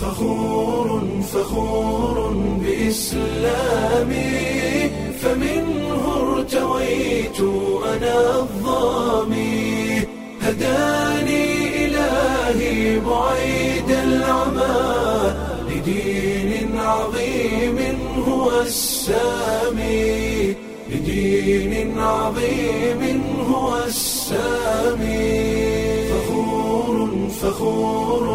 فخور فخور بإسلامي فمنه ارتويت أنا الظامي هداني إلهي بعيد العمى لدين عظيم هو السامي لدين عظيم هو السامي فخور فخور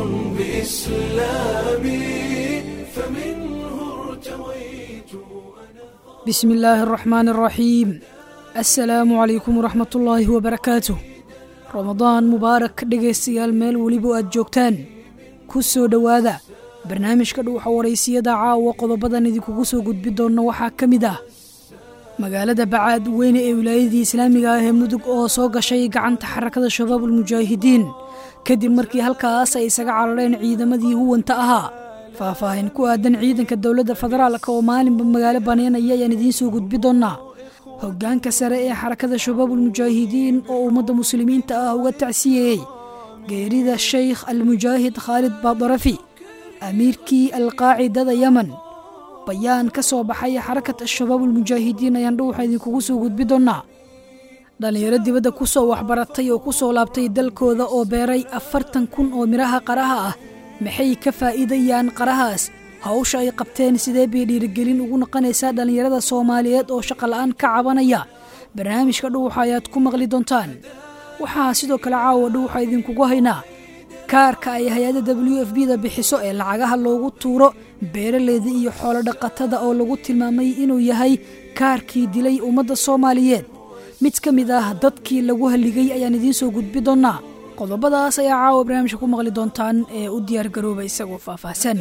بإسلامي فمنه ارتويت أنا بسم الله الرحمن الرحيم assalaamu calaykum waraxmat ullaahi wabarakaatuh ramadaan mubaarak dhegaystayaal meel weliba aad joogtaan ku soo dhowaada barnaamijka dhuuxa waraysiyada caawa qodobadan idinkugu soo gudbi doonna waxaa ka mid ah magaalada bacaad weyne ee wilaayadii islaamiga ah ee mudug oo soo gashay gacanta xarakada shabaabul mujaahidiin kadib markii halkaas ay isaga carareen ciidamadii huwanta ahaa faahfaahin ku aadan ciidanka dowladda federaalka oo maalinba magaalo baneynaya ayaan idiin soo gudbi doonnaa hoggaanka sare ee xarakada shabaabul mujaahidiin oo ummadda muslimiinta ah uga tacsiyeeyey geerida sheykh almujaahid khaalid baadarafi amiirkii alqaacidada yemen bayaan ka soo baxay xarakat shabaabul mujaahidiin ayaan dhuuxa idinkugu soo gudbi doonnaa dhallinyaro dibadda ku soo waxbaratay oo ku soo laabtay dalkooda oo beeray afartan kun oo midhaha qaraha ah maxay ka faa'iidayaan qarahaas hawsha ay qabteen sidee bay dhiirigelin ugu noqonaysaa dhallinyarada soomaaliyeed oo shaqola'aan ka cabanaya barnaamijka dhuuxa ayaad ku maqli doontaan waxaa sidoo kale caawa dhuuxa idinkugu haynaa kaarka ay hay-adda w f b da bixiso ee lacagaha loogu tuuro beeraleyda iyo xoolo dhaqatada oo lagu tilmaamay inuu yahay kaarkii dilay ummadda soomaaliyeed mid ka mid ah dadkii lagu halligay ayaan idiin soo gudbi doonnaa qodobadaas ayaa caawa barnaamijka ku maqli doontaan ee u diyaargarooba isagoo faahfaahsan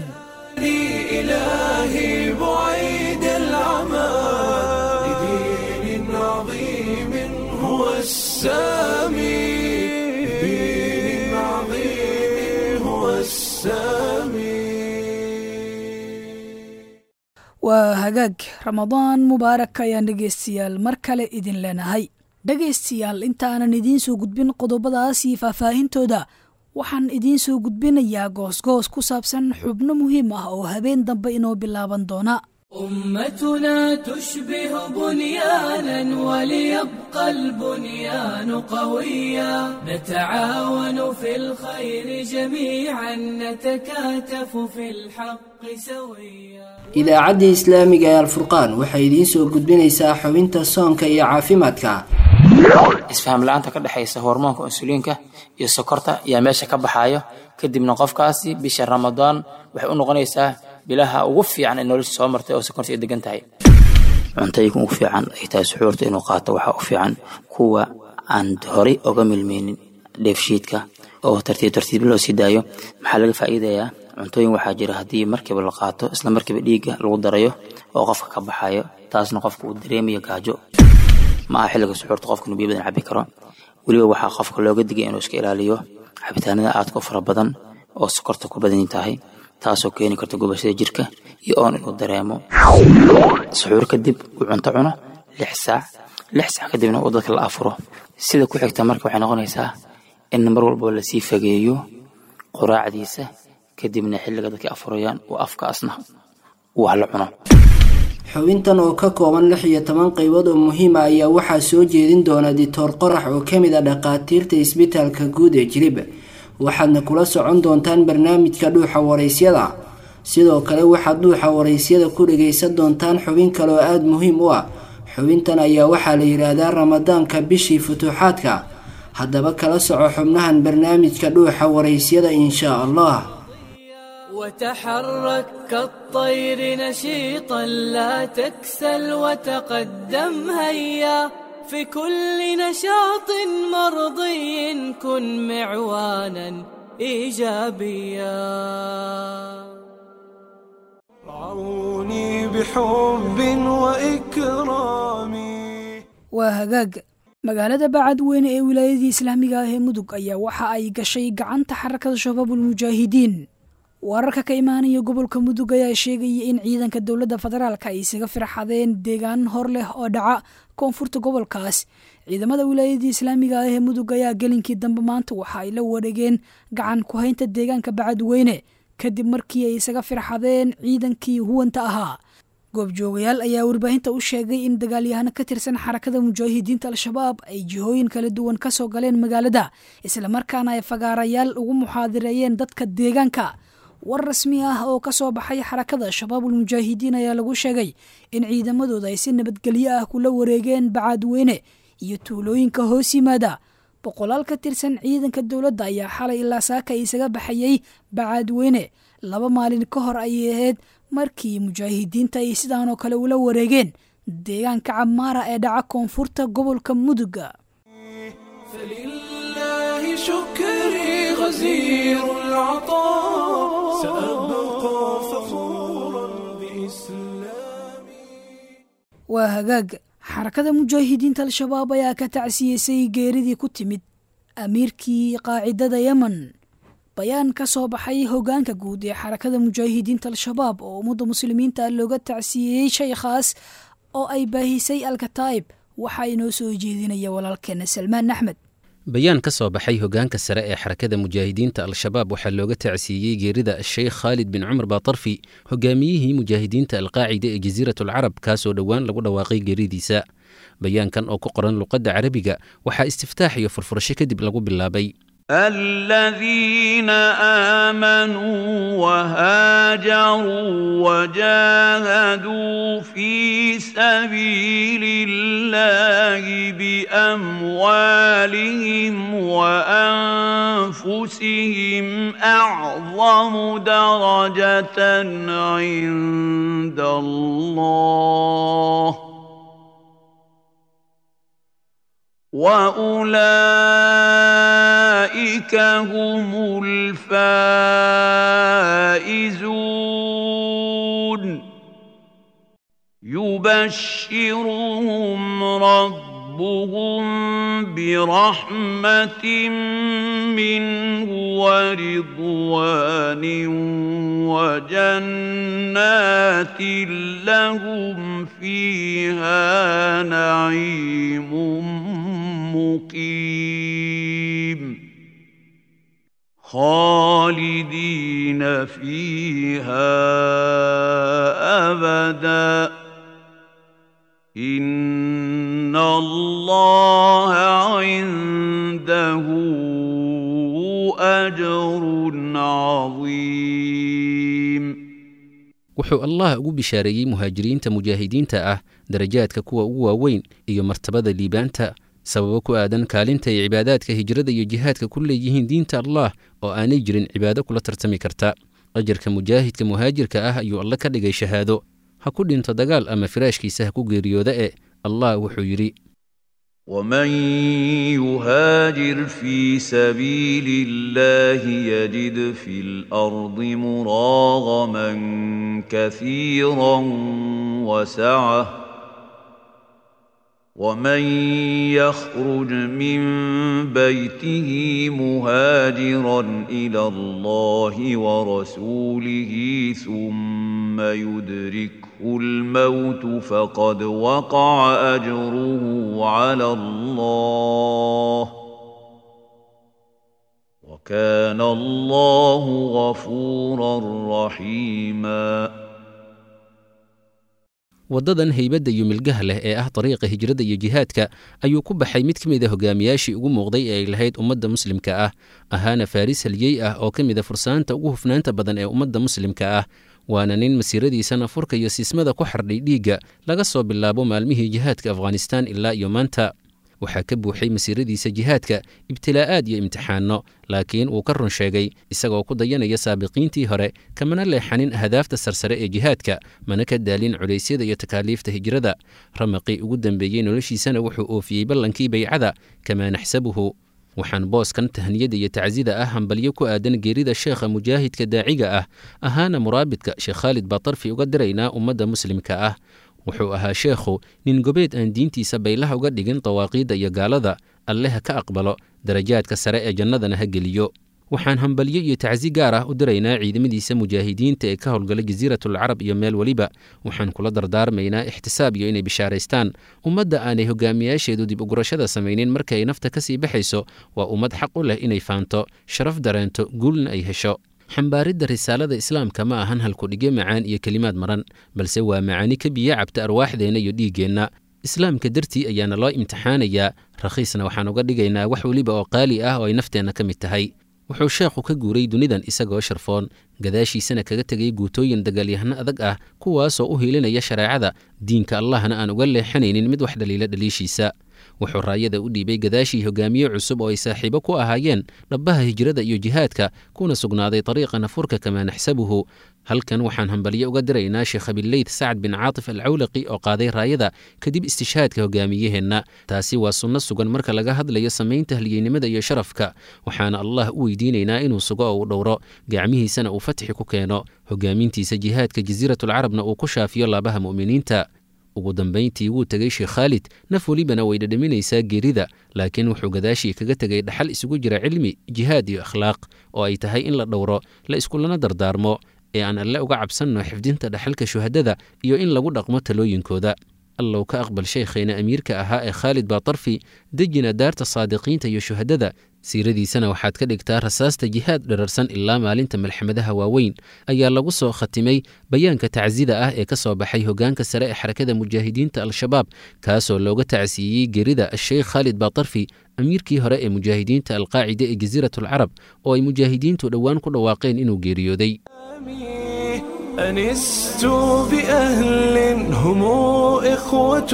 إلهي بعيد العمى لدين عظيم هو السامي لدين عظيم هو السامي waa hagaag ramadaan mubaarak ayaan dhegaystayaal mar kale idin leenahay dhegaystayaal intaanan idiin soo gudbin qodobadaas iyo faahfaahintooda waxaan idiin soo gudbinayaa goosgoos ku saabsan xubno muhiim ah oo habeen dambe inoo bilaaban doona أمتنا تشبه بنيانا وليبقى البنيان قويا نتعاون في الخير جميعا نتكاتف في الحق سويا idaacaddii islaamiga ee alfurqaan waxay idiin soo gudbinaysaa xubinta soonka iyo caafimaadka isfaham la-aanta ka dhexaysa hormoonka insuliinka iyo sokorta ayaa meesha ka baxaayo kadibna qofkaasi bisha ramadaan waxay u noqonaysaa bilaha ugu fiican ee nolosha soo martay oo sokorta ay degan tahay cuntooyinka ugu fiican ay tahay suxuurta inuu qaato waxaa u fiican kuwa aan horay oga milmeynin dheefshiidka oo tartiib tartiib loo sii daayo maxaa laga faa'iidayaa cuntooyin waxaa jira haddii markiiba la qaato isla markiiba dhiigga lagu darayo oo qofka ka baxayo taasna qofka uu dareemayo gaajo ma aha xilliga suxuurta qofka inuu biyo badan cabi karo weliba waxaa qofka looga digay inuu iska ilaaliyo cabitaanada aadka u fara badan oo sokorta ku badan tahay taasoo keeni karta gubashada jirka iyo oon inuu dareemo suxuur kadib uu cunto cuno lix saac lix saac kadibna uu dadka la afuro sida ku xigta marka waxay noqonaysaa in mar walba lasii fageeyo quraacdiisa kadibna xilliga dadka afurayaan uu afkaasna wax la cuno xubintan oo ka kooban lix iyo toban qaybood oo muhiima ayaa waxaa soo jeedin doona ditoor qorax oo ka mid a dhakhaatiirta isbitaalka guud ee jilib waxaadna kula socon doontaan barnaamijka dhuuxa waraysyada sidoo kale waxaad dhuuxa waraysyada ku dhagaysan doontaan xubin kale oo aada muhiim u ah xubintan ayaa waxaa la yidhaahdaa ramadaanka bishii futuuxaadka haddaba kala soco xubnahan barnaamijka dhuuxa waraysyada inshaa allah وتحرك كالطير نشيطا لا تكسل وتقدم هيا في كل نشاط مرضي كن معوانا ايجابيا رعوني بحب وإكرام waa hagaag magaalada bacad weyne ee wilaayadii islaamiga ah ee mudug ayaa waxa ay gashay gacanta xarakada shabaabul mujaahidiin wararka ka imaanaya gobolka mudug ayaa sheegaya in ciidanka dowladda federaalka ay isaga firxadeen deegaan hor leh oo dhaca koonfurta gobolkaas ciidamada wilaayadii islaamiga ah ee mudug ayaa gelinkii dambe maanta waxa ay la wareegeen gacan ku haynta deegaanka bacadweyne kadib markii ay isaga firxadeen ciidankii huwanta ahaa goobjoogayaal ayaa warbaahinta u sheegay in dagaalyahano ka tirsan xarakada mujaahidiinta al-shabaab ay jihooyin kala duwan ka soo galeen magaalada islamarkaana ay fagaarayaal ugu muxaadireeyeen dadka deegaanka war rasmi ah oo ka soo baxay xarakada shabaabul mujaahidiin ayaa lagu sheegay in ciidamadooda ay si nabadgelyo ah kula wareegeen bacaadweyne iyo tuulooyinka hoos yimaada boqolaal ka tirsan ciidanka dowladda ayaa xalay ilaa saaka isaga baxayey bacaadweyne laba maalin ka hor ayay ahayd markii mujaahidiinta ay sidaan oo kale ula wareegeen deegaanka camaara ee dhaca koonfurta gobolka muduga فلله شكري غزير العطاء سأبقى فخورا بإسلامي waa hagaag xarakada mujaahidiinta al-shabaab ayaa ka tacsiyeysay geeridii ku timid amiirkii qaacidada yemen bayaan ka soo baxay hogaanka guud ee xarakada mujaahidiinta al-shabaab oo ummadda muslimiinta looga tacsiyeeyey shaykhaas oo ay baahisay alkataa'ib waxaa inoo soo jeedinaya walaalkeena salmaan axmed bayaan ka soo baxay hogaanka sare ee xarakada mujaahidiinta al-shabaab waxaa looga tacsiiyey geerida sheekh khaalid bin cumar baatarfi hogaamiyihii mujaahidiinta alqaacida ee jasiirat alcarab kaasoo dhowaan lagu dhawaaqay geeridiisa bayaankan oo ku qoran luqadda carabiga waxaa istiftaax iyo furfurasho kadib lagu bilaabay الذين آمنوا وهاجروا وجاهدوا في سبيل الله بأموالهم وأنفسهم أعظم درجة عند الله واولئك هم الفائزون يبشرهم ربهم برحمه منه ورضوان وجنات لهم فيها نعيم مقيم خالدين فيها ابدا ان الله عنده اجر عظيم wuxuu allah ugu bishaareeyey muhaajiriinta mujaahidiinta ah darajaadka kuwa ugu waaweyn iyo martabada liibaanta sababo ku aadan kaalinta ay cibaadaadka hijrada iyo jihaadka ku leeyihiin diinta allah oo aanay jirin cibaado kula tartami karta ajarka mujaahidka muhaajirka ah ayuu alle ka dhigay shahaado ha ku dhinto dagaal ama firaashkiisa ha ku geeriyooda e allah wuxuu yidhi ومن يهاجر في سبيل الله يجد في الارض مراغما كثيرا وسعه ومن يخرج من بيته مهاجرا الى الله ورسوله ثم يدركه الموت فقد وقع اجره على الله وكان الله غفورا رحيما waddadan haybadda iyo milgaha leh ee ah dariiqa hijrada iyo jihaadka ayuu ku baxay mid ka mid a hogaamiyaashii ugu muuqday ee ay lahayd ummadda muslimka ah ahaana faaris halyey ah oo ka mid a fursaanta ugu hufnaanta badan ee ummadda muslimka ah waana nin masiiradiisana furka iyo siismada ku xardhay dhiigga laga soo bilaabo maalmihii jihaadka afghanistaan ilaa iyo maanta waxaa ka buuxay masiiradiisa jihaadka ibtilaa'aad iyo imtixaanno laakiin wuu ka run sheegay isagoo ku dayanaya saabiqiintii hore kamana leexanin ahdaafta sarsare ee jihaadka mana ka daalin culaysyada iyo takaaliifta hijrada ramaqii ugu dambeeyey noloshiisana wuxuu oofiyey ballankii baycada kamaa naxsabuhu waxaan booskan tahniyada iyo tacsida ah hambalyo ku aadan geerida sheekha mujaahidka daaciga ah ahaana muraabidka sheekh khaalid baatarfi uga diraynaa ummadda muslimka ah wuxuu ahaa sheekhu nin gobeed aan diintiisa baylaha uga dhigin dawaaqiidda iyo gaalada alleha ka aqbalo darajaadka sare ee jannadana ha geliyo waxaan hambalyo iyo tacsi gaar ah u diraynaa ciidamadiisa mujaahidiinta ee ka howlgala jasiiratulcarab iyo meel weliba waxaan kula dardaarmaynaa ixtisaab iyo inay bishaaraystaan ummadda aanay hogaamiyaasheedu dib ugurashada samaynin markaay nafta ka sii baxayso waa ummad xaq u leh inay faanto sharaf dareento guulna ay hesho xambaaridda risaalada islaamka ma ahan halkudhigyo macaan iyo kelimaad maran balse waa macaani ka biyo cabta arwaaxdeenna iyo dhiiggeenna islaamka dartii ayaana loo imtixaanayaa rakhiisna waxaan uga dhigaynaa wax weliba oo qaali ah oo ay nafteenna ka mid tahay wuxuu sheekhu ka guuray dunidan isagoo sharfoon gadaashiisana kaga tegay guutooyin dagaalyahano adag ah kuwaasoo u hiilinaya shareecada diinka allahna aan uga leexanaynin mid wax dhaliila dhaliishiisa wuxuu raayada u dhiibay gadaashii hogaamiye cusub oo ay saaxiibo ku ahaayeen dhabbaha hijrada iyo jihaadka kuna sugnaaday dariiqa nafurka kamaa naxsabuhu halkan waxaan hambalyo uga diraynaa sheekh abileyd sacad bin caatif alcawlaqi oo qaaday raayada kadib istishhaadka hogaamiyaheenna taasi waa sunno sugan marka laga hadlayo samaynta halyeynimada iyo sharafka waxaana allah u weydiinaynaa inuu sugo oo u dhowro gacmihiisana uu fatxi ku keeno hogaamintiisa jihaadka jasiiratulcarabna uu ku shaafiyo laabaha mu'miniinta ugu dambayntii wuu tegey sheekh khaalid naf welibana way dhadhaminaysaa geerida laakiin wuxuu gadaashii kaga tegay dhaxal isugu jira cilmi jihaad iyo akhlaaq oo ay tahay in la dhowro la iskulana dardaarmo ee aan alle uga cabsanno xifdinta dhaxalka shuhadada iyo in lagu dhaqmo talooyinkooda allow ka aqbal shaykhayna amiirka ahaa ee khaalid baatarfi dejina daarta saadiqiinta iyo shuhadada siiradiisana waxaad ka dhigtaa rasaasta jihaad dherarsan ilaa maalinta malxamadaha waaweyn ayaa lagu soo khatimay bayaanka tacsida ah ee ka soo baxay hogaanka sare ee xarakada mujaahidiinta al-shabaab kaasoo looga tacsiiyey gerida asheykh khaalid baatarfi amiirkii hore ee mujaahidiinta alqaacida ee jasiiratulcarab oo ay mujaahidiintu dhowaan ku dhawaaqeen inuu geeriyooday أنست بأهل هم إخوة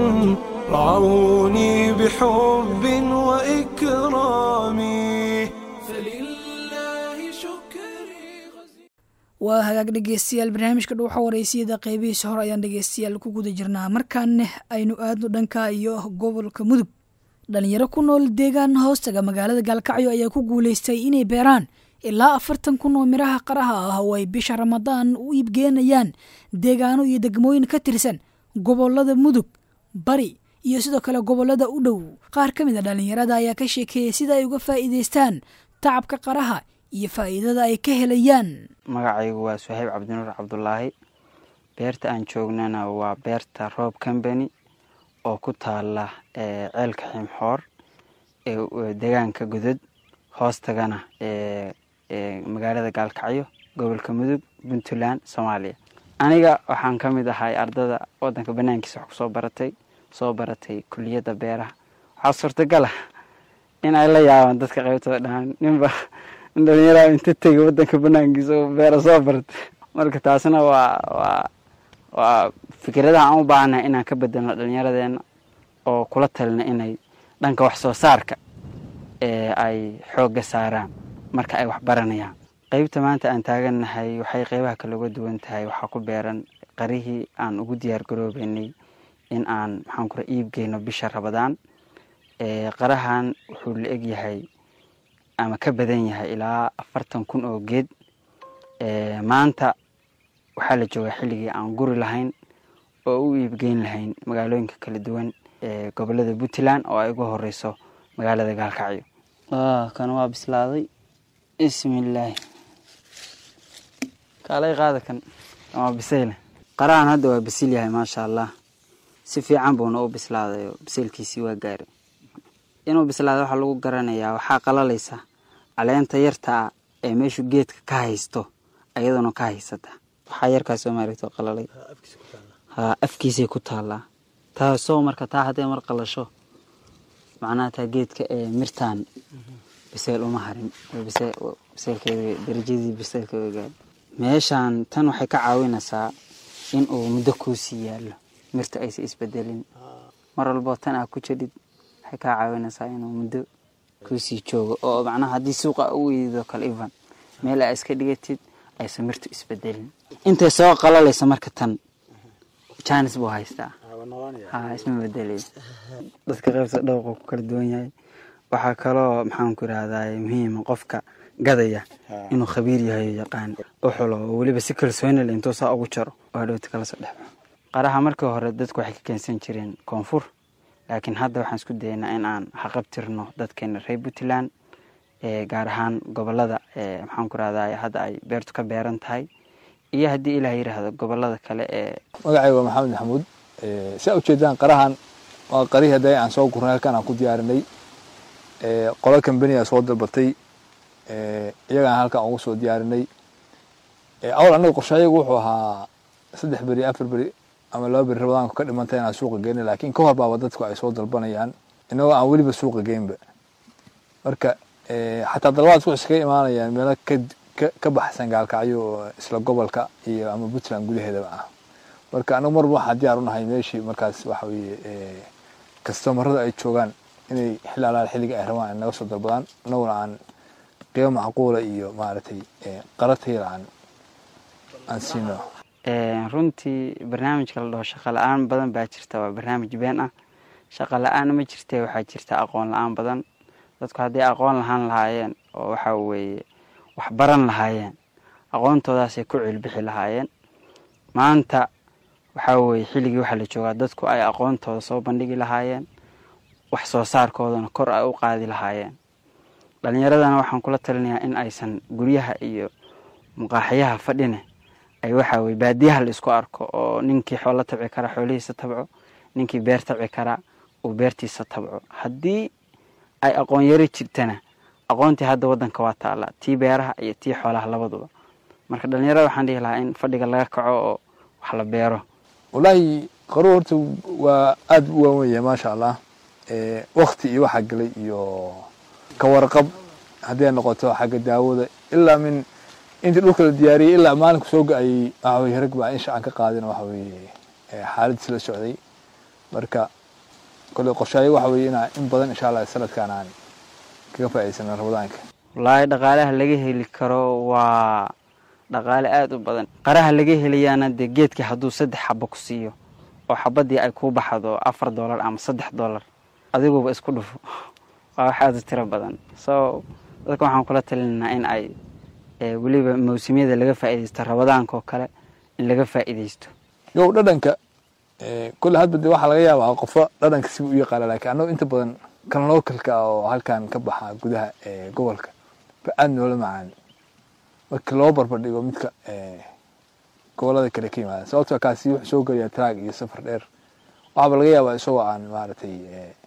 رعوني بحب وإكرام فلله شكري غزير waa hagaag dhegeystayaal barnaamijka dhuuxa wareysiyada qeybihiisa hore ayaan dhegeystayaal ku guda jirnaa markaana aynu aadno dhanka iyo gobolka mudug dhalinyaro ku nool deegaan hoostaga magaalada gaalkacyo ayaa ku guuleystay inay beeraan ilaa afartan kun oo midhaha qaraha ah oo ay bisha ramadaan u iibgeenayaan deegaano iyo degmooyin ka tirsan gobolada mudug bari iyo sidoo kale gobolada u dhow qaar ka mid a dhallinyarada ayaa ka sheekeeyey sida ay uga faa'iidaystaan tacabka qaraha iyo faa'iidada ay ka helayaan magacaygu waa suhayb cabdinuur cabdulaahi beerta aan joognana waa beerta roob combany oo ku taala ceelka ximxoor ee deegaanka godod hoostagana ee magaalada gaalkacyo gobolka mudug puntland soomaaliya aniga waxaan ka mid ahay ardada wadanka banaankiisa wax kusoo baratay soo baratay kuliyadda beeraha waxaa suurtagal ah in ay la yaabaan dadka qaybtooda dhahaan ninba nin dhalinyaraha inta tegay wadanka banaankiisa oo beera soo baratay marka taasna waa waa waa fikradaha aan u baahanahay inaan ka bedelno dhalinyaradeenna oo kula talina inay dhanka wax soo saarka ee ay xoogga saaraan marka ay wax baranayaan qeybta maanta aan taagannahay waxay qeybaha kale uga duwan tahay waxaa ku beeran qarihii aan ugu diyaar garoobeynay in aan maxaan kura iibgeyno bisha rabadaan qarahan wuxuu la eg yahay ama ka badan yahay ilaa afartan kun oo geed maanta waxaa la joogaa xilligii aan guri lahayn oo u iibgeyn lahayn magaalooyinka kala duwan ee gobolada puntland oo ay uga horeyso magaalada gaalkacyo kan waa bislaaday bismillaahi kaalay qaada kan kan waa bisayle qarahan hadda waa bisil yahay maasha allah si fiican buuna u bislaaday oo bisaylkiisii waa gaaray inuu bislaaday waxaa lagu garanayaa waxaa qalalaysa caleenta yarta ah ee meeshu geedka ka haysto ayaduna ka haysata waxaa yarkaas soo maaragto qalalay ha afkiisay ku taallaa taasoo marka taa hadday mar qalasho macnaha taa geedka ee mirtaan biseyl uma harin biseylkeeda darajadii biseylka way gaari meeshaan tan waxay ka caawinaysaa in uu muddo kuusii yaallo mirta aysa isbedelin mar walboo tan aa ku jedhid waxay kaa caawinaysaa inuu muddo kuusii joogo oo macnaha haddii suuqa u weydidoo kale ivan meel aa iska dhigatid aysa mirtu isbedelin intay soo qalalaysa marka tan janis buu haystaa ha isma bedelayo dadka qaybta dhowqa ku kala duwan yahay waxaa kaloo maxaanku irahdaa muhiima qofka gadaya inuu khabiir yahay oo yaqaan u xulo oo weliba si kalsooni le intuu saa ugu jaro oo hadhowta kala soo dhexbaxo qaraha markii hore dadku waxay ka keensan jireen koonfur laakiin hadda waxaan isku dayaynaa in aan haqabtirno dadkeena reer puntland gaar ahaan gobolada maxaanku irahdaa hadda ay beertu ka beeran tahay iyo haddii ilaah yiraahdo gobolada kale ee magacayga waa maxamed maxamuud si aa ujeedaan qarahan waa qarihii hadda aan soo gurnay halkan aan ku diyaarinay qolo kambaniga soo dalbatay iyagaan halkan ugu soo diyaarinay awal annaga qorshayagu wuxuu ahaa saddex beri afar beri ama laba beri rabadaanku ka dhimanta inaan suuqa geyna laakiin ka hor baaba dadku ay soo dalbanayaan inagoo aan weliba suuqa geynba marka xataa dalbaadku iskaga imaanayaan meelo ka baxsan gaalkacyo oo isla gobolka iyo ama puntland gudaheedaba ah marka anagu marba waxaa diyaar unahay meeshii markaas waxa weye kastomarada ay joogaan inay xilli alaal xilliga ay rabaan ay naga soo dalbadaan anaguna aan qiimo macquula iyo maaragtay qaratayla aan aan siino runtii barnaamijka la dhaho shaqa la-aan badan baa jirta waa barnaamij been ah shaqa la-aan ma jirte waxaa jirta aqoon la-aan badan dadku hadday aqoon lahaan lahaayeen oo waxa weeye wax baran lahaayeen aqoontoodaasay ku cilbixi lahaayeen maanta waxaa weeye xilligii waxaa la joogaa dadku ay aqoontooda soo bandhigi lahaayeen wax soo saarkoodana kor ay u qaadi lahaayeen dhalinyaradana waxaan kula talinayaa in aysan guryaha iyo muqaaxyaha fadhine ay waxaa weye baadiyaha la isku arko oo ninkii xoolo tabci kara xoolihiisa tabco ninkii beer tabci karaa uu beertiisa tabco haddii ay aqoon yaro jirtana aqoontii hadda wadanka waa taallaa tii beeraha iyo tii xoolaha labaduba marka dhalinyarada waxaan dhihi lahaa in fadhiga laga kaco oo wax la beero wallaahi qaruur horta waa aada u waawen yahay maasha allah wakti iyo waxaa gelay iyo ka warqab haddii ay noqoto xagga daawada ilaa min intii dhulka la diyaariyey ilaa maalinku soo ga-ayey waxa weye rag baa insha aan ka qaadin waxa weye xaaladiis la socday marka kole qorshaayo waxa weye inaa in badan insha allah sanadkan aan kaga faa'idaysana ramadaanka wallaahi dhaqaalaha laga heli karo waa dhaqaale aada u badan qaraha laga helayaana dee geedkii hadduu saddex xabo ku siiyo oo xabadii ay kuu baxdo afar dollar ama saddex dollar adiguba isku dhufo waa wax aada u tiro badan so dadka waxaan kula talinaynaa in ay weliba mawsimyada laga faa'iidaysto rabadaanka oo kale in laga faa'iidaysto yow dhadhanka kole hadba de waxaa laga yaabaa qofo dhadhanka siba u yaqaana lakiin annagu inta badan kan localka ah oo halkan ka baxa gudaha gobolka ba aada noola macaan marka loo barbardhigo midka gobolada kale ka yimaada sababto kaasi wuxuu soo gelayaa traag iyo safar dheer waxaaba laga yaabaa isagoo aan maaragtay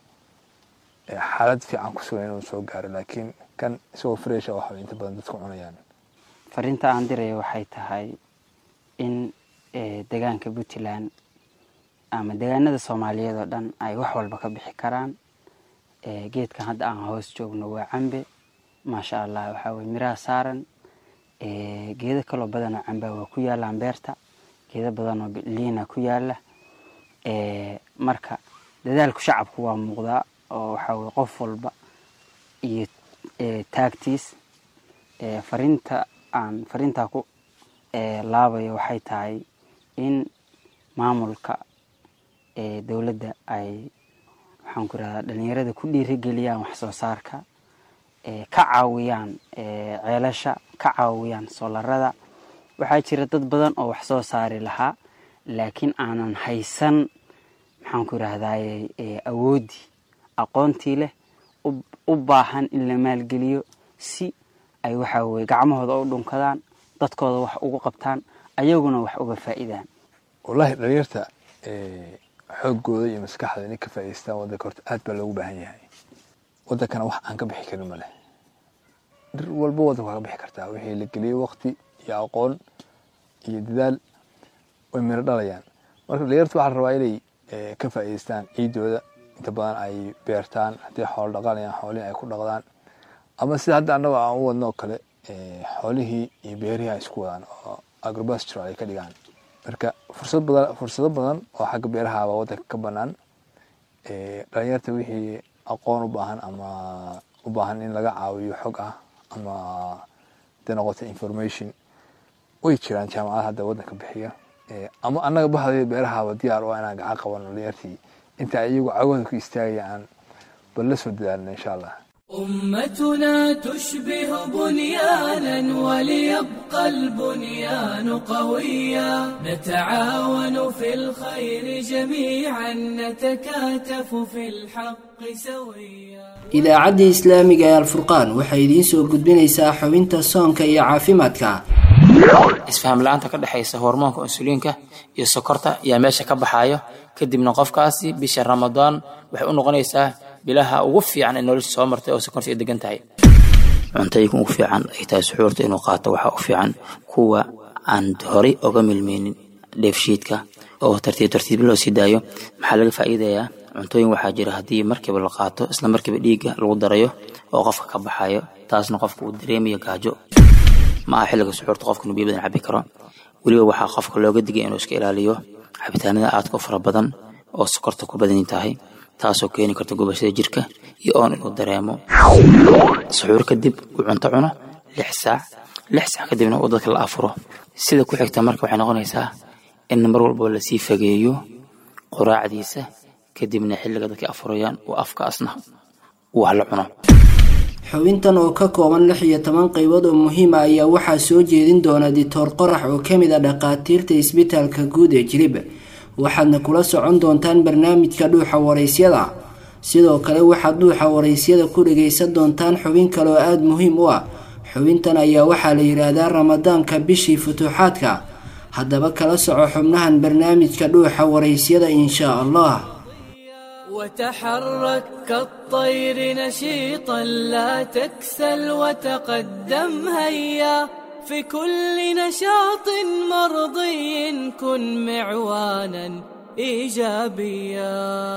xaalad fiican ku sugan inuu soo gaaro laakiin kan isagoo fresha waxa inta badan dadku cunayaan fariinta aan diraya waxay tahay in degaanka puntland ama degaanada soomaaliyeed oo dhan ay wax walba ka bixi karaan geedkan hadda aan hoos joogno waa cambe maasha allah waxaa weye miraha saaran geedo kaloo badanoo cambaa waa ku yaalaan beerta geedo badanoo liina ku yaala marka dadaalku shacabku waa muuqdaa oo waxaa weye qof walba iyo taagtiis fariinta aan fariintaa ku laabayo waxay tahay in maamulka dowladda ay waxaan ku irahdaa dhalinyarada ku dhiirigeliyaan wax soo saarka ka caawiyaan ceelasha ka caawiyaan soolarada waxaa jira dad badan oo wax soo saari lahaa laakiin aanan haysan maxaan ku irahdaye awooddii aqoontii leh u baahan in la maalgeliyo si ay waxaa weye gacmahooda u dhunkadaan dadkooda wax ugu qabtaan ayaguna wax uga faa'iidaan wallahi dhalinyarta xoogooda iyo maskaxda inay ka faa'idaystaan waddanka horta aad baa loogu baahan yahay waddankana wax aan ka bixi karin ma leh dhir walba waddanka waa ka bixi kartaa wixii la geliyey wakti iyo aqoon iyo dadaal way miro dhalayaan marka dhalinyarta waxaa la rabaa inay ka faa'idaystaan ciidooda inta badan ay beertaan haddii xoolo dhaqanayaan xoolihii ay ku dhaqdaan ama sida hadda annaga aan u wadno oo kale xoolihii iyo beerihii ay isku wadaan oo agrobastro ay ka dhigaan marka fursad badan fursado badan oo xagga beerahaaba waddanka ka banaan dhalinyarta wixii aqoon u baahan ama u baahan in laga caawiyo xog ah ama haday noqoto information way jiraan jaamacada hadda waddanka bixiya ama annaga bahday beerahaaba diyaar u inaan gacan qabano dhalinyartii inta iyagu cagooda ku istaagaya aan bal la soo dadaalna insha allah أمتنا تشبه بنيانا وليبقى البنيان قويا نتعاون في الخير جميعا نتكاتف في الحق سويا idaacaddii islaamiga ee alfurqaan waxay idiin soo gudbinaysaa xubinta soonka iyo caafimaadka isfaham la-aanta ka dhexaysa hormoonka insuliinka iyo sokorta ayaa meesha ka baxaayo kadibna qofkaasi bisha ramadaan waxay u noqonaysaa bilaha ugu fiican ee nolosha soo martay oo sokorta ay degan tahay cuntooyinka ugu fiican ay tahay suxuurta inuu qaato waxaa u fiican kuwa aan horey oga milmeynin dheefshiidka oo tartiib tartiib loo sii daayo maxaa laga faa'iidayaa cuntooyin waxaa jira haddii markiiba la qaato isla markiiba dhiigga lagu darayo oo qofka ka baxayo taasna qofka uu dareemayo gaajo ma aha xilliga suxuurta qofka inuu biyo badan cabi karo weliba waxaa qofka looga digay inuu iska ilaaliyo cabitaanada aadka u fara badan oo sokorta ku badan tahay taasoo keeni karta gubashada jirka iyo oon inuu dareemo suxuur kadib uu cunto cuno lix saac lix saac kadibna uu dadka la afuro sida ku xigta marka waxay noqonaysaa in mar walba lasii fageeyo quraacdiisa kadibna xilliga dadka afurayaan uu afkaasna uu wax la cuno xubintan oo ka kooban lix iyo toban qaybood oo muhiima ayaa waxaa soo jeedin doona ditoor qorax oo ka mid a dhakhaatiirta isbitaalka guud ee jilib waxaadna kula socon doontaan barnaamijka dhuuxa waraysyada sidoo kale waxaad dhuuxa waraysyada ku dhagaysan doontaan xubin kale oo aada muhiim u ah xubintan ayaa waxaa la yidhaahdaa ramadaanka bishii futuuxaadka haddaba kala soco xubnahan barnaamijka dhuuxa waraysyada inshaa allah وتحرك كالطير نشيطا لا تكسل وتقدم هيا في كل نشاط مرضي كن معوانا ايجابيا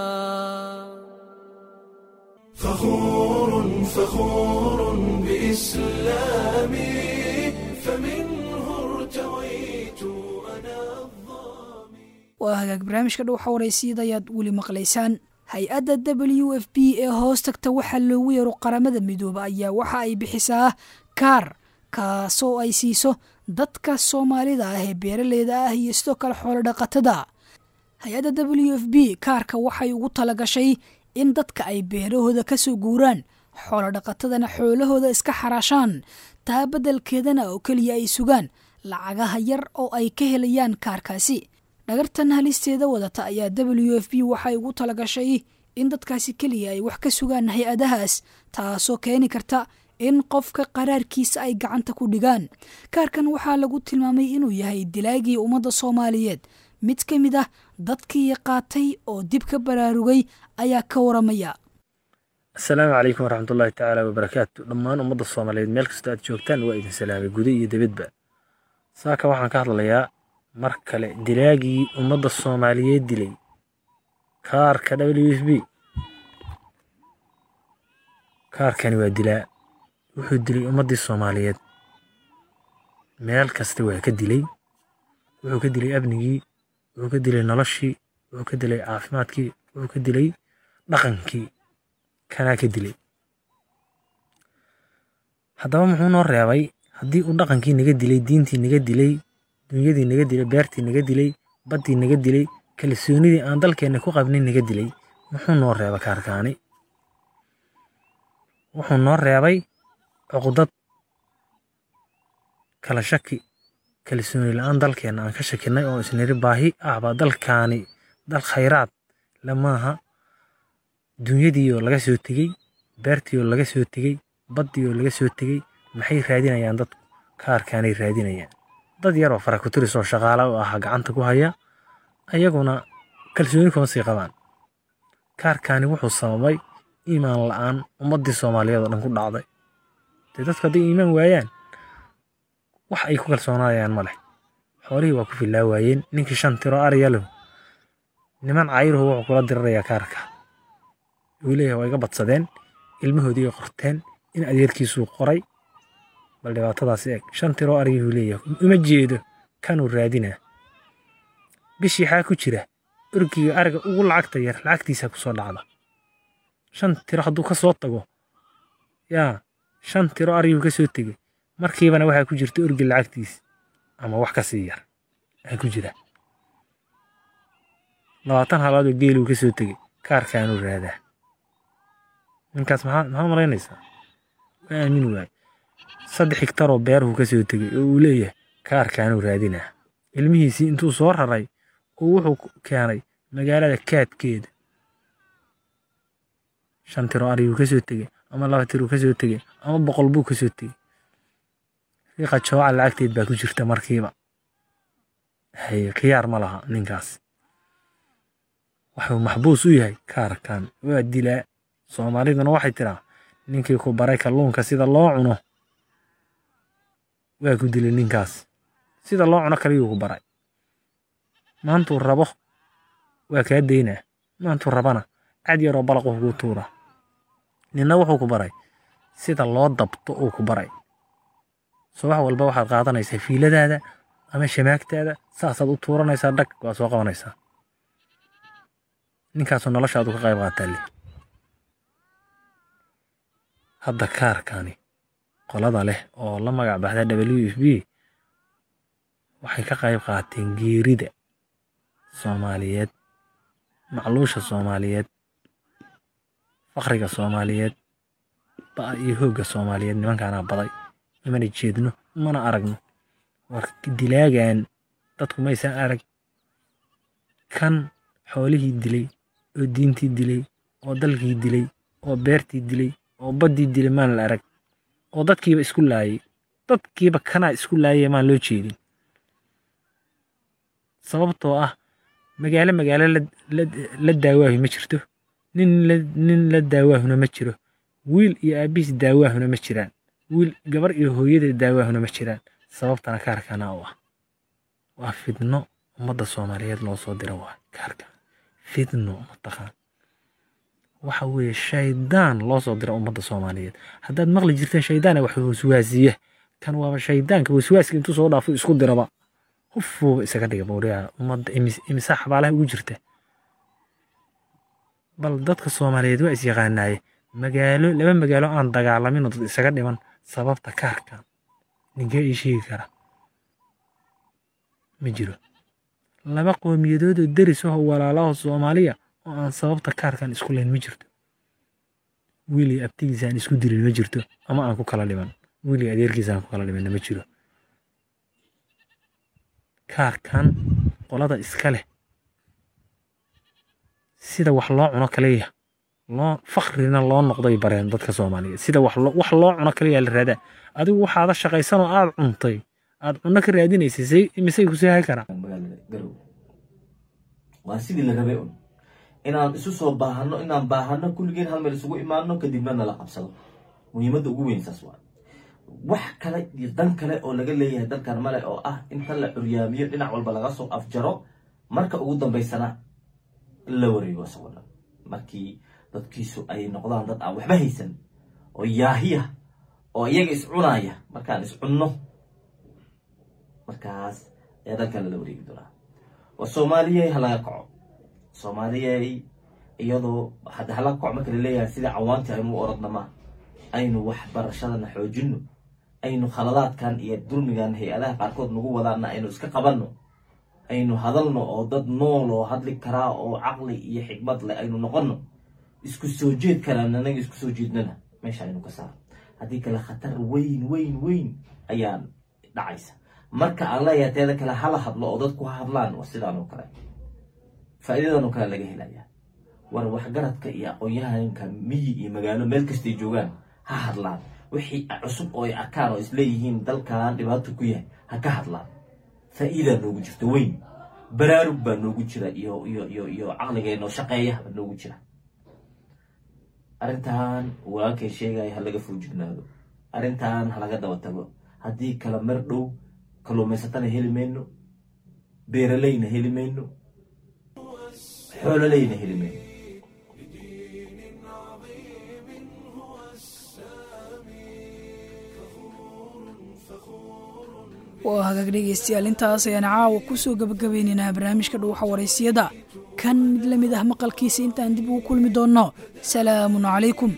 فخور فخور بإسلامي فمنه ارتويت أنا waa hagaag barnaamijka dhow xawaraysyada ayaad weli maqlaysaan hay-adda w f b ee hoos tagta waxaa loogu yeero qaramada midooba ayaa waxa ay bixisaa kaar kaasoo ay siiso dadka soomaalida ah ee beeraleyda ah iyo sidoo kale xoolo dhaqatada hay-adda w f b kaarka waxay ugu talagashay in dadka ay beerahooda ka soo guuraan xoolo dhaqatadana xoolahooda iska xaraashaan taa beddelkeedana oo keliya ay sugaan lacagaha yar oo ay ka helayaan kaarkaasi dhagartan halisteeda wadata ayaa w f b waxay ugu talagashay in dadkaasi keliya ay wax ka sugaan hay-adahaas taasoo keeni karta in qofka qaraarkiisa ay gacanta ku dhigaan kaarkan waxaa lagu tilmaamay inuu yahay dilaagii ummadda soomaaliyeed mid ka mid ah dadkii qaatay oo dib ka baraarugay ayaa ka waramaya asalaamu calaykum waraxmatullaahi tacaala wabarakaatu dhammaan ummadda soomaaliyeed meel kastoo aad joogtaan waa idin salaamay guda iyo dibadba saaka waxaan ka hadlayaa mar kale dilaagii ummadda soomaaliyeed dilay kaarka w f b kaarkani waa dilaa wuxuu dilay ummaddii soomaaliyeed meel kasta waa ka dilay wuxuu ka dilay amnigii wuxuu ka dilay noloshii wuxuu ka dilay caafimaadkii wuxuu ka dilay dhaqankii kanaa ka dilay haddaba muxuu noo reebay haddii uu dhaqankii naga dilay diintii naga dilay dunyadii naga dilay beertii naga dilay baddii naga dilay kalsoonidii aan dalkeenna ku qabnin naga dilay muxuu noo reeba kaarkaani wuxuu noo reebay cuqdad kala shaki kalsooni la-aan dalkeenna aan ka shakinay oo isniri baahi ahba dalkaani dal khayraad lamaaha dunyadiioo laga soo tegey beertiioo laga soo tegey baddiioo laga soo tegey maxay raadinayaan dadku kaarkaanay raadinayaan dad yaroo farakuturis oo shaqaala u ahaa gacanta ku haya ayaguna kalsooni kuma sii qabaan kaarkaani wuxuu sababay iimaan la-aan ummaddii soomaaliyeed oo dhan ku dhacday dee dadku hadday iimaan waayaan wax ay ku kalsoonaayaan ma leh xoolihii waa ku fillaa waayeen ninkii shan tiro ariya lahu niman cayruhu wuxuu kula dirirayaa kaarka wuu leeyahay waa iga badsadeen ilmahoodii ay qorteen in adeerkiisuu qoray bal dhibaatadaas eeg shan tiroo arigihuu leeyahay uma jeedo kanuu raadinaa bishii xaa ku jira orgiga ariga ugu lacagta yar lacagtiisa ku soo dhacda shan tiro hadduu ka soo tago yaa shan tiro ariguu ka soo tegey markiibana waxaa ku jirta orgi lacagtiis ama wax ka sii yar aa ku jira labaatan halaadoo geeluu ka soo tegey kaarkaanuu raadaa ninkaas maxaa maxaa malaynaysaa waa aamin waaye saddex higtaroo beeruhu ka soo tegey oo uu leeyahay kaarkaanuu raadinaa ilmihiisii intuu soo raray oo wuxuu keenay magaalada kaadkeeda shan tiro ariguu ka soo tegey ama laba tiruu ka soo tegey ama boqol buu ka soo tegey riiqa jooca lacagteed baa ku jirta markiiba hay khiyaar ma laha ninkaas wuxuu maxbuus u yahay kaarkan waa dilaa soomaaliduna waxay tiraa ninkii ku baray kalluunka sida loo cuno waa ku dilay ninkaas sida loo cuno kaliyuu ku baray maantuu rabo waa kaa daynaa maantuu rabana cad yaroo balaquu kuu tuura ninna wuxuu ku baray sida loo dabto uu ku baray subax walba waxaad qaadanaysaa fiiladaada ama shamaagtaada saasaad u tuuranaysaa dhag waa soo qabanaysaa ninkaasoo noloshaadu ka qayb qaataa le hadda kaarkani qolada leh oo la magac baxda w f b waxay ka qayb qaateen geerida soomaaliyeed macluusha soomaaliyeed fakriga soomaaliyeed ba'a iyo hoogga soomaaliyeed nimankaanaa baday imana jeedno mana aragno war dilaagan dadku maysan arag kan xoolihii dilay oo diintii dilay oo dalkii dilay oo beertii dilay oo baddii dilay maan la arag oo dadkiiba isku laayay dadkiiba kanaa isku laayay maan loo jeedin sababtoo ah magaalo magaalo la daawaahu ma jirto nin nin la daawaahuna ma jiro wiil iyo aabihiis daawaahuna ma jiraan wiil gabar iyo hooyada daawaahuna ma jiraan sababtana kaarkana u ah waa fidno ummadda soomaaliyeed loo soo dira waa kaarka fidno mataqaan waxa weeye shaydaan loo soo dira ummadda soomaaliyeed haddaad maqli jirteen shaydaana wax waswaasiya kan waaba shaydaanka waswaaska intuu soo dhaafo isku diraba hufuuba isaga dhiga bawriyaa ummadda imisa xabaalaha ugu jirta bal dadka soomaaliyeed waa is yaqaanaaye magaalo laba magaalo aan dagaalamin oo dad isaga dhiman sababta kaarkan ninkee ii sheegi kara ma jiro laba qowmiyadood oo deris ah oo walaalaho soomaaliya oo aan sababta kaarkan isku layn ma jirto wiilii abtigiisa aan isku dirin ma jirto ama aan ku kala dhiman wiilii adeerkiisa aan ku kala dhimanna ma jiro kaarkan qolada iska leh sida wax loo cuno kaliya loo fakrina loo noqday bareen dadka soomaaliyeed sida wax loo cuno kaliya la raadaa adigu waxaada shaqaysanoo aad cuntay aad cunno ka raadinaysay say misay ku seehay karaa waa sidii la rabay un inaan isu soo baahano inaan baahano kulligeen hal meel isugu imaano kadibna nala qabsado muhiimadda ugu weyn saas waa wax kale iyo dan kale oo laga leeyahay dalkan male oo ah inta la curyaamiyo dhinac walba laga soo afjaro marka ugu dambaysana la wareego isagoo dhan markii dadkiisu ay noqdaan dad aan waxba haysan oo yaahiya oo iyaga is cunaaya markaan is cunno markaas ayaa dalkan lala wareegi doonaa waa soomaaliyey halaga kaco soomaaliyey iyadoo hadda hala kaco marka laleeyahay sida cawaanti aynu u orodna ma aynu waxbarashadana xoojino aynu khaladaadkan iyo dulmigan hay-adaha qaarkood nagu wadaana aynu iska qabanno aynu hadalno oo dad nool oo hadli karaa oo caqli iyo xikmad leh aynu noqonno isku soo jeed karaan anaga isku soo jeednana meesha aynu ka saaro haddii kale khatar weyn weyn weyn ayaan dhacaysa marka aan leeyahay teeda kale hala hadlo oo dadku ha hadlaan waa sidaan oo kale faa'iidadan oo kale laga helaya war waxgaradka iyo aqoon-yahanka miyi iyo magaalo meel kastay joogaan ha hadlaan wixii cusub oo ay arkaan oo isleeyihiin dalkan dhibaato ku yahay ha ka hadlaan faa'iidaa noogu jirta weyn baraarug baa noogu jira iyo iyo iyo iyo caqligeenoo shaqeeya baa noogu jira arrintan walaalkay sheegaya ha laga foojignaado arrintan ha laga daba tago haddii kala mar dhow kalluumaysatana heli mayno beeralayna heli mayno xoololayna heli mayno waa hagaag dhegaystayaal intaas ayaan caawa ku soo gabagabeynaynaa barnaamijka dhuuxa waraysiyada kan mid la mid ah maqalkiisa intaan dib ugu kulmi doonno salaamun calaykum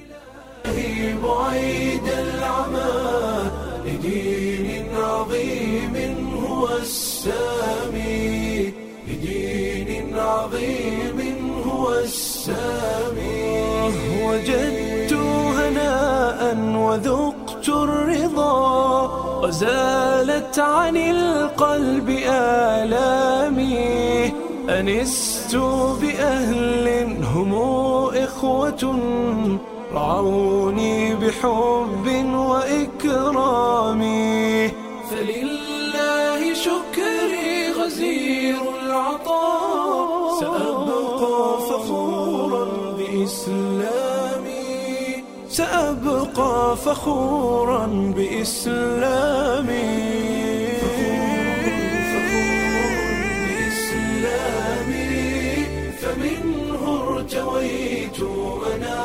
بعيد العمى لدين عظيم هو السامي لدين عظيم هو السامي وجدت هناء وذقت الرضا وزالت عن القلب آلامي أنست بأهل هم إخوة رعوني بحب وإكرام فلله شكري غزير العطاء سأبقى فخورا بإسلامي سأبقى فخورا بإسلامي بإسلامي فمنه ارتويت أنا